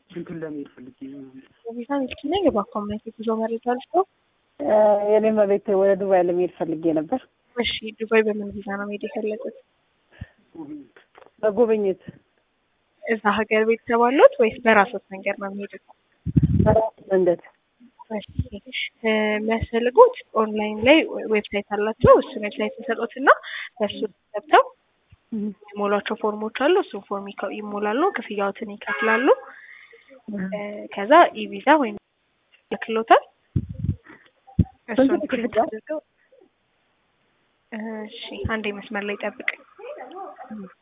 እንትን ለመሄድ ፈልጌ ቪዛ ሚልኪ ነኝ። የባኮመት የጉዞ መረጃ ልስጠው። የኔ መቤት ወደ ዱባይ ለመሄድ ፈልጌ ነበር። እሺ ዱባይ በምን ቪዛ ነው መሄድ የፈለጉት? በጉብኝት እዛ ሀገር ቤተሰብ አሉት ወይስ በራሶት መንገድ ነው የሚሄዱት? መንገድ የሚያስፈልጉት ኦንላይን ላይ ዌብሳይት አላቸው። እሱን ዌብሳይት ተሰጡት እና በእሱ ገብተው የሞሏቸው ፎርሞች አሉ። እሱን ፎርም ይከ- ይሞላሉ፣ ክፍያዎትን ይከፍላሉ። ከዛ ኢቪዛ ወይም ልክሎታል። እሱን ስንት ፕሪንት ክፍያ? አድርገው እሺ፣ አንዴ መስመር ላይ ጠብቅ።